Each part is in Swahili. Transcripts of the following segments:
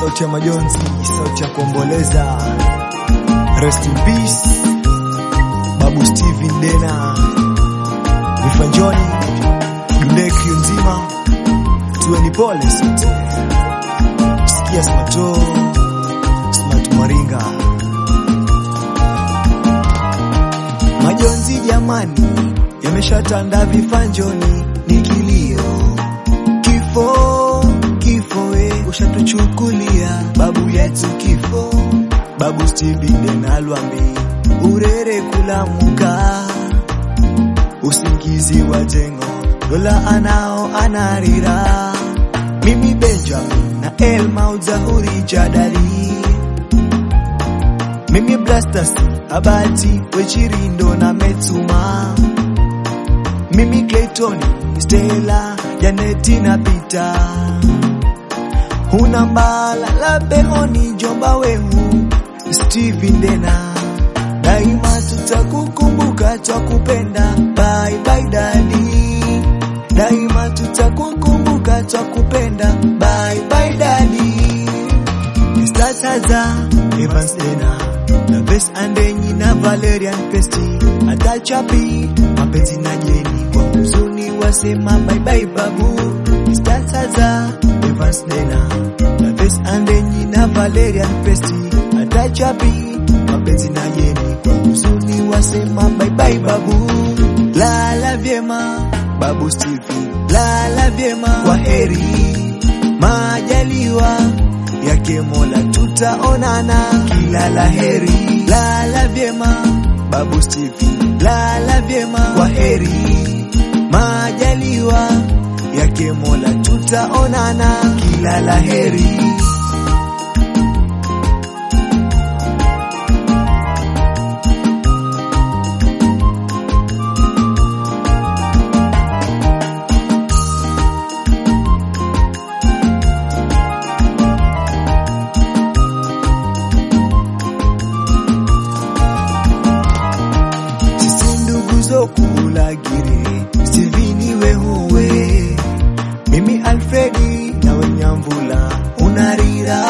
sauti ya majonzi, sauti ya kuomboleza. Rest in peace Babu Steven Dena, Vifanjoni, Dundeki nzima, tuweni pole sote. Sikia Smato, Smart Maringa, majonzi jamani, yameshatanda vifanjoni, ni kilio, kifo, kifo we, ushatuchukulia babu yetu kifo, Babu Steven Dena Lwambi, urere kulamuka, usingizi wa jengo, dola anao anarira, mimi Benjamin na Elma uzahuri jadali, mimi Blastus Abati Wechirindo na Metsuma, mimi Clayton Stella Janeti na Peter, huna mbala la behoni jomba wehu Steven Dena, daima tutakukumbuka twakupenda, bye bye daddy, daima tutakukumbuka twakupenda, bye bye daddy. Mr. Taza Evans Dena na Bess Andenyi na Valerian Pesti atachapi mapenzi na jeni kwa huzuni wasema bye bye babu Mr. Taza Evans Dena na Bess Andenyi na Valerian Pesti atachapi mapenzi na jeni kwa huzuni wasema bye bye babu lala vyema babu Stevie lala vyema kwa heri majaliwa yake Mola tutaonana kila laheri. Lala vyema babu Stevie, lala vyema kwa heri. Majaliwa yake Mola tutaonana kila laheri. sisi ndugu zokulagire Stevini wehuwe mimi Alfredi na Wenyamvula unarira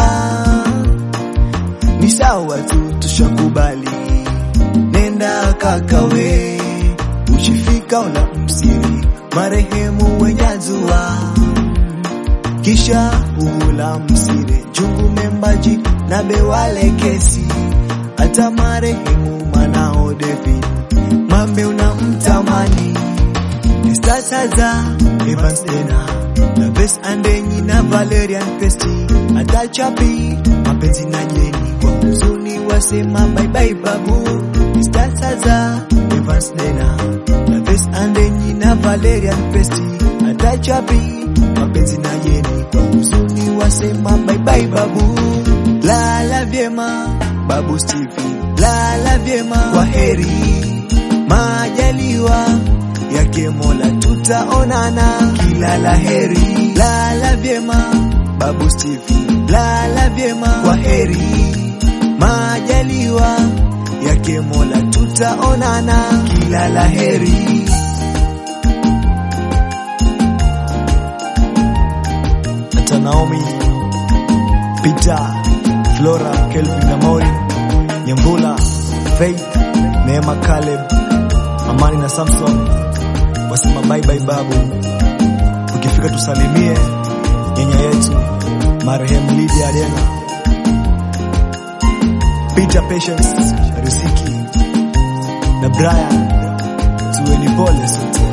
ni sawa tu tushakubali nenda kakawe ushifika una msiri marehemu wenyazua kisha ula msire jungu membaji na bewale kesi hata marehemu manao David mambe unamtamani Mr. Taza Evans Dena na Bess Andenyi na Valerian Pesti atachapi mapenzi na jeni kwa huzuni wasema bye bye babu Mr. Taza Evans Dena na Bess Andenyi na Valerian Pesti atachapi mapenzi na jeni kwa huzuni wasema bye bye babu lala vyema babu Stevie lala vyema kwa heri majaliwa yake Mola tutaonana kila laheri. Lala vyema babu Stevie, lala vyema kwa heri. Majaliwa yake Mola tutaonana kila laheri. Hata Naomi, Peter, Flora, Kelvin na Maureen, Nyambula, Faith, Neema, Caleb, Amani na Samson wasema bye bye babu. Ukifika tusalimie nyanya yetu marehemu Lydia Dena, Peter Patience, Riziki na Brian, tuweni pole sote.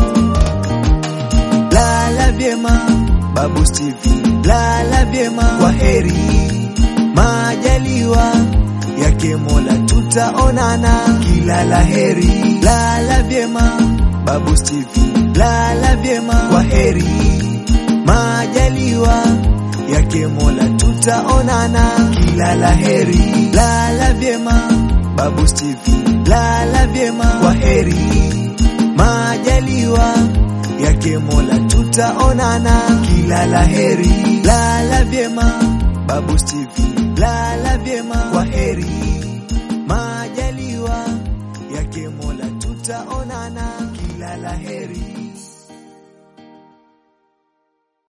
Lala vyema babu Stevie, lala vyema kwa heri, majaliwa yake Mola tutaonana kila laheri. Lala vyema babu Stevie, lala vyema kwa heri, majaliwa yake Mola tutaonana kila laheri. Lala vyema babu Stevie, lala vyema kwa heri, majaliwa yake Mola tutaonana kila laheri. Lala vyema babu Stevie, lala vyema kwa heri, majaliwa yake Mola tutaonana kila laheri.